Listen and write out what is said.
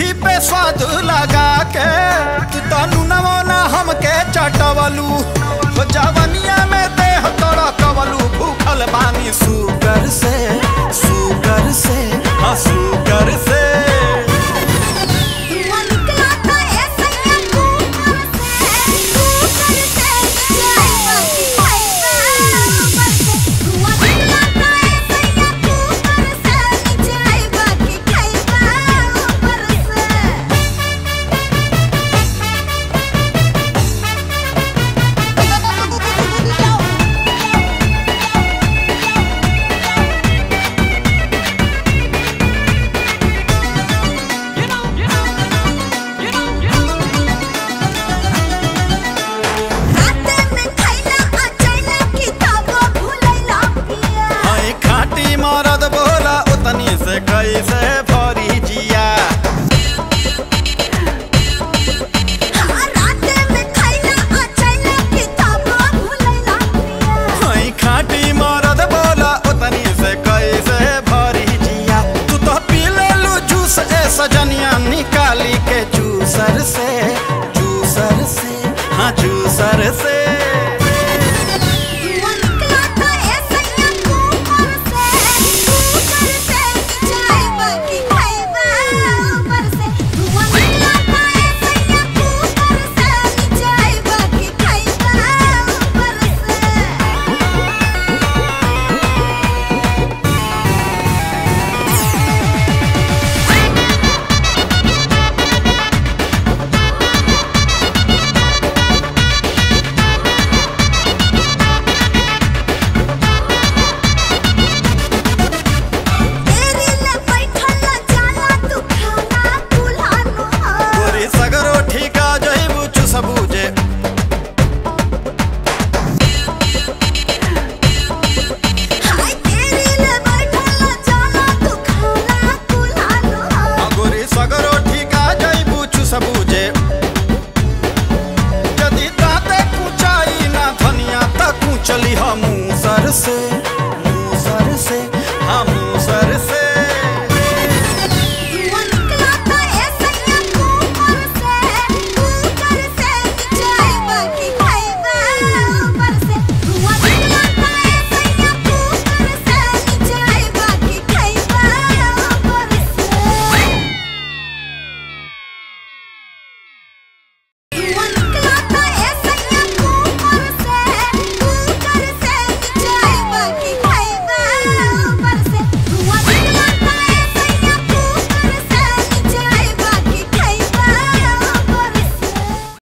जीभी पे स्वाद लगा के तू तनु नमोना हमके चटवलू हो जवनिया में देह तोड़ा कवलू भूखल बानी सुगर से सुगर से हाँ सुगर से धुआं निकला था ऐसा या कुकर से कुकर से चाय बाकी खाएगा ऊपर से धुआं निकला था ऐसा या कुकर से चाय बाकी खाएगा ऊपर से राते में खैला अचानक किताबो भूलैला पिया हई खाटी मरद बोला उतनी से कैसे भरी जिया हाँ राते में खैला अचानक किताबो भूलैला पिया हई खाटी मरद बोला उतनी से कैसे भरी जिया तू तो पी लेलू जूस ए सजनिया निकाली के जूसर से जूसर से हाँ जूसर से